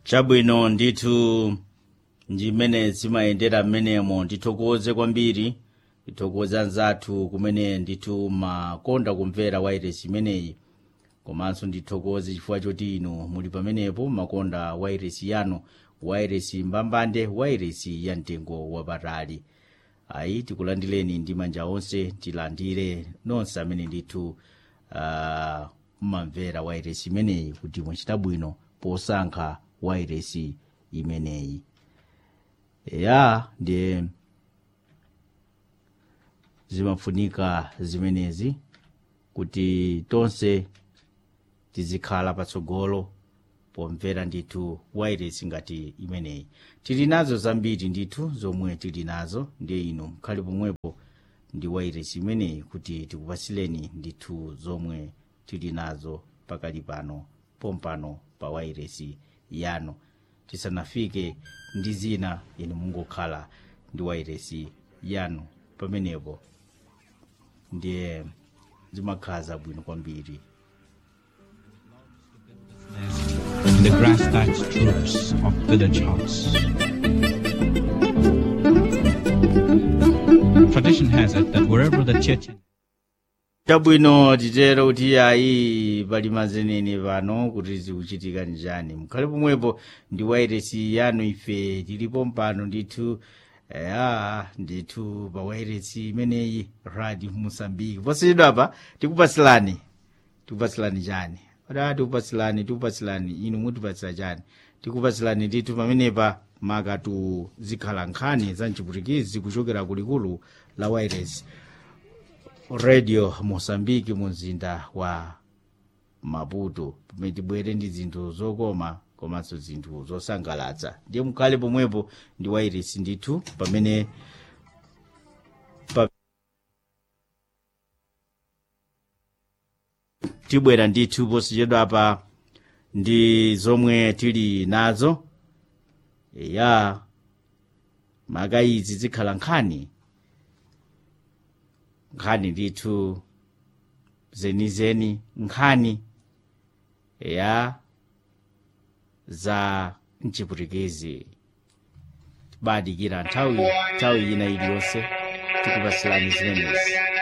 chabwino ndithu ndimene zimayendera mmenemo ndithokoze kwambiri ndithokoze anzathu kumene ndithu makonda kumvera wairesi imeneyi komanso ndithokoze chifukwa choti inu muli pamenepo makonda wairesi yanu wairesi mbambande wairesi ya mtengo wapatali ayi tikulandileni ndi manja onse tilandire nonse amene ndithu uh, mmamvera wairesi imeneyi kuti mwachita bwino posankha wairesi imeneyi ya ndiye zimafunika zimenezi kuti tonse tizikhala patsogolo pomvera ndithu wairesi ngati imeneyi tili nazo zambiri ndithu zomwe tili nazo ndiye inu mkhale pomwepo ndi wairesi imeneyi kuti tikupasileni ndithu zomwe tili nazo pakali pano pompano pa wairesi yanu tisanafike ndi zina inu mungokhala ndi wairesi yanu pamenepo ndiye zimakhala zabwino kwambiri in the grass thatched roofs of village huts. Tradition has it that wherever the Chechen chabwino titero kuti ayi pali mazenene pano kuti zikuchitika njani mukhale pomwepo ndi wairesi yanu ife tilipo mpano ndithu ya ndithu pa wairesi imeneyi radio mosambiki posachedwa apa tikupasilani tikupasilani chani oda tikupasilani tikupasilani inu mutipasira chani tikupasilani ndithu pamenepa makatu zikhala nkhani za mchiputikizi kuchokera kulikulu la wairesi radio mosambiki mu mzinda wa maputo pamene tibwere ndi zinthu zokoma komanso zinthu zosangalatsa ndiye mukhale pomwepo ndi wairesi ndithu pamene pa tibwera ndithu posachedwapa ndi zomwe tili nazo ya maka izi zikhala nkhani nkhani ndithu zenizeni nkhani ya za mchiputikizi tibadikira nthawi nthawi ina iliyonse tikupasilani zimenezi